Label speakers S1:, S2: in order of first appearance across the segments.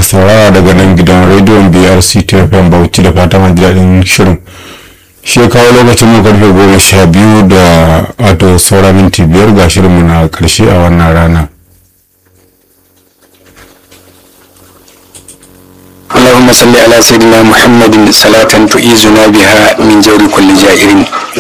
S1: saurara daga nan gidan rediyon brc tfm bauchi da fatan an ji daɗin shirin shi ya kawo lokacin mu karfe goma sha biyu da wato saura minti biyar ga shirinmu na karshe a wannan rana
S2: اللهم صل على سيدنا محمد صلاة تؤيزنا بها من جور كل جائر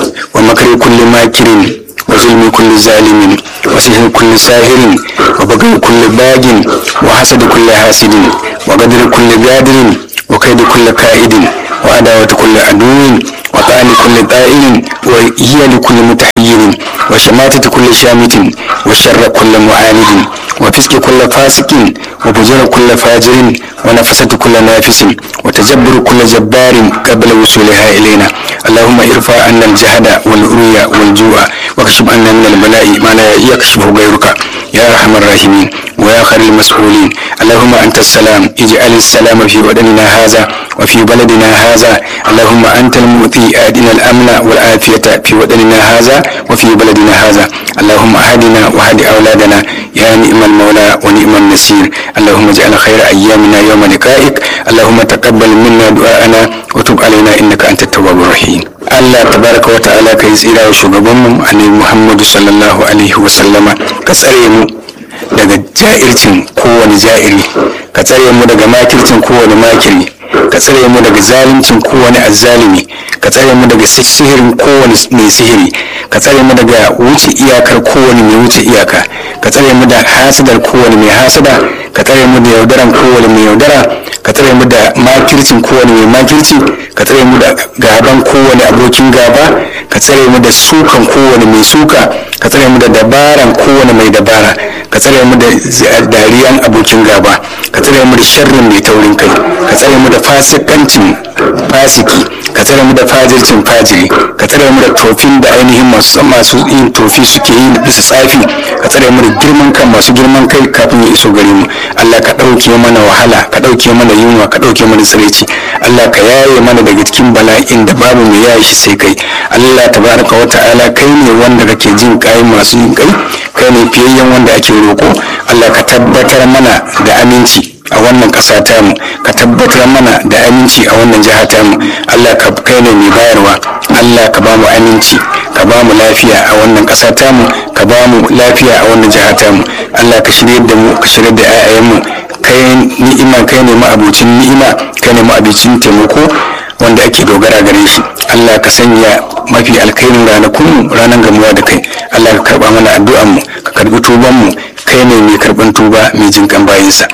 S2: ومكر كل ماكر وظلم كل ظالم وسحر كل ساهر وبغي كل باغ وحسد كل حاسد وقدر كل قادر وكيد كل كائد وعداوة كل عدو وطعن كل طائل وهي لكل متحير وشماتة كل شامت وشر كل معاند وفسق كل فاسق وفجر كل فاجر ونفسة كل نافس وتجبر كل جبار قبل وصولها إلينا اللهم ارفع عنا الجهد والعري والجوع واكشف عنا من البلاء ما لا يكشفه غيرك يا أرحم الراحمين ويا خير المسؤولين اللهم أنت السلام اجعل السلام في بدننا هذا وفي بلدنا هذا اللهم أنت المؤتي آدنا الأمن والعافية في بدننا هذا وفي بلدنا هذا اللهم أهدنا وهد أولادنا يا نعم المولى ونعم النصير اللهم اجعل خير أيامنا يوم لقائك اللهم تقبل منا دعاءنا وتب علينا إنك أنت التواب الرحيم Allah tabaraka wa ta'ala kai tsira wa shugabanmu annabi Muhammadu sallallahu alaihi wa sallama ka tsare mu daga ja'ircin kowane ja'iri ka tsare mu daga makircin kowane makiri ka tsare mu daga zaluncin kowane azzalimi ka tsare mu daga sihirin kowane mai sihiri ka tsare mu daga wuce iyakar kowane mai wuce iyaka ka tsare mu da hasadar kowane mai hasada ka tsare mu da yaudaran kowane mai yaudara ka tsare mu da makircin kowane mai makirci ka tsare mu da gaban kowane abokin gaba ka tsare mu da sukan kowane mai suka ka tsare mu da dabaran kowane mai dabara ka tsare mu da dariyan abokin gaba ka tsare mu da sharrin mai taurin kai ka tsare mu da fasikancin fasiki ka tsare mu da fajircin fajiri ka tsare mu da tofin da ainihin masu masu yin tofi suke yi bisa tsafi ka tsare mu da girman kan masu girman kai kafin ya iso gare mu Allah ka ɗauke mana wahala ka ɗauke mana yunwa ka ɗauke mana tsiraici Allah ka yaye mana daga cikin bala'in da babu mai yaye shi sai kai Allah tabaraka wa ta'ala kai ne wanda kake jin kai masu yin kai kai ne fiyayyen wanda ake roko Allah ka tabbatar mana da aminci a wannan ƙasa tamu ka tabbatar mana da aminci a wannan jiha tamu Allah ka kai ne mai bayarwa Allah ka ba mu aminci ka ba mu lafiya a wannan ƙasa tamu ka ba mu lafiya a wannan jiha tamu Allah ka shirye da mu ka shirye da 'ya'yanmu kai ni'ima kai ne ma'abucin ni'ima kai ne ma'abucin taimako wanda ake dogara gare shi Allah ka sanya mafi alkhairin ranakun ranar gamuwa da kai Allah ka karba mana addu'an mu ka karbi tuban mu kai ne mai karban tuba mai jinkan bayinsa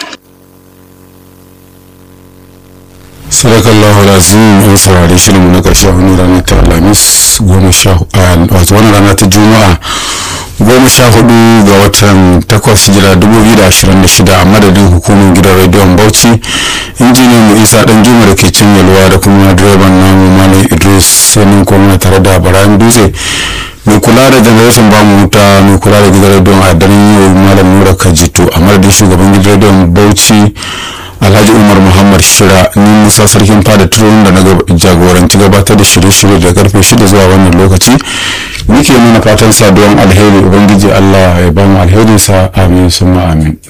S1: sadakallahu lazim an saurari shirinmu na ƙarshe wani rana ta alhamis goma sha wato wani rana ta juma'a goma sha hudu ga watan takwas jira dubu biyu da ashirin da shida a madadin hukumar gidan rediyon bauchi injiniyan mu isa dan juma da ke cin yalwa da kuma direban namu malam idris sanin kuma tare da barayin dutse mai kula da janareton bamu wuta mai kula da gidan rediyon a daren yau malam nura kajitu a madadin shugaban gidan rediyon bauchi alhaji umar muhammad shira ni musa sarkin fada turon da na jagoranci gabatar da shirye-shirye da karfe shida zuwa wannan lokaci muke nuna fatan saduwan alheri ubangiji allah ya bamu alherinsa amin summa amin